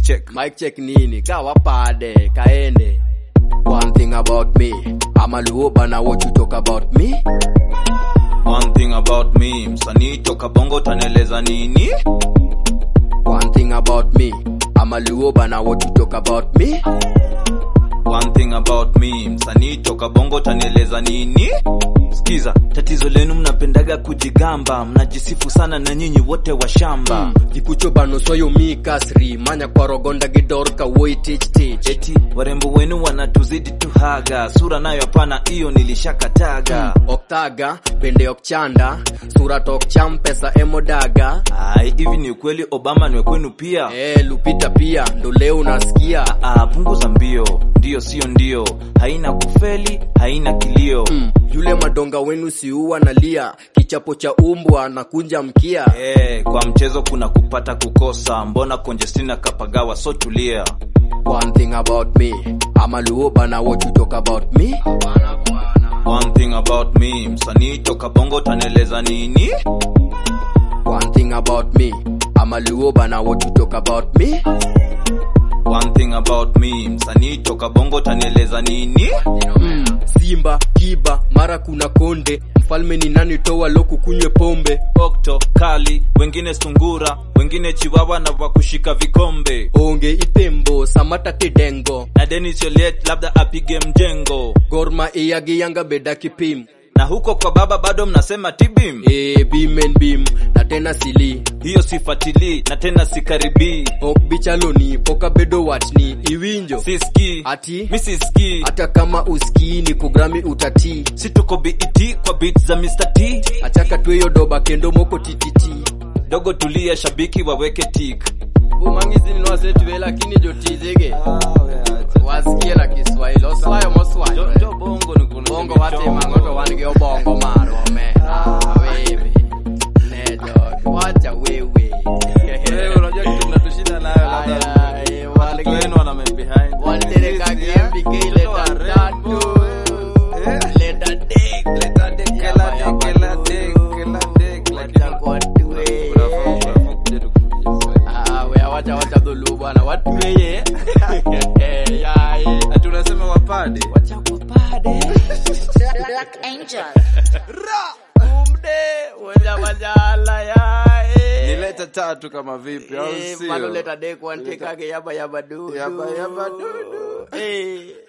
check. Mic check nini? Kawa pade, kaende. One thing about me, I'm a luo bana what you talk about me? One thing about me, msanii toka bongo taneleza nini? One thing about me, I'm a luo bana what you talk about me? One thing about me, msanii toka bongo taneleza nini? Sikiza, tatizo lenu mnapendaga kujigamba, mnajisifu sana na nyinyi wote wa shamba. Gikucho bano soyo mi kasri, manya kwa rogonda gidorka woi tich tich. Eti warembo wenu wanatuzidi tuhaga, sura nayo hapana, hiyo nilishakataga. Oktaga, pende okchanda, sura tok cham pesa emodaga. Ai, hivi ni ukweli Obama ni kwenu pia? Eh, Lupita pia, ndo leo unasikia. Ah, punguza mbio, ndio sio ndio, haina kufeli, haina kilio. Mm, yule madonga wenu siua nalia, kichapo cha umbwa na kunja mkia. Eh, kwa mchezo kuna kupata kukosa, mbona Conjestina kapagawa, so tulia. One thing about me, I'm a luo bana what you talk about me? One thing about me, msanii toka bongo taneleza nini? One thing about me, I'm a luo bana what you talk about me? One thing about me, msanii toka bongo taneleza nini? Mm, Simba, Kiba, mara kuna konde, mfalme ni nani toa loku kunywe pombe. Okto, kali, wengine sungura, wengine chiwawa na wakushika vikombe. Onge itembo, samata tedengo, Na Dennis Oliet labda apige mjengo. gorma iyagi yanga beda kipim. Na huko kwa baba bado mnasema tibim. E, bim and bim, na tena sili. Hiyo sifatili na tena sikaribii. Ok bichaloni, poka bedo watni, iwinjo. Siski, Ati, mi siski. hata kama uskii ni kugrami utati. Si tuko BET kwa beat za Mr. T. Achaka tweyo doba kendo moko tititi. Dogo tulia, shabiki waweke tik. umangizi ninwasetwe lakini jotijege wasikie na kiswahili oswayo moswayo Jo bongo ni kuna bongo watimangoto wan gi obongo marome wewe nejo wacha wewe Wewe unajua kitu mnatushinda nayo labda. Aya, eh, wan Watu gi- wenu wana men behind. wantereka kiembike leta tatu leta dek Leta dek, kela dek, kela dek, kela dek, lakini- Watakwatue. Unafaa- unafaa kuja tukufundishe. Ah, we wacha wacha dhulu bwana watuweye yaye Ati unasema wapade wacha kupade Black Angel. umde wacha wajala yaye nileta tatu kama vipi au Eh, sio? maloleta dek wantekake yaba yaba du Yaba, yaba, du, du. Eh.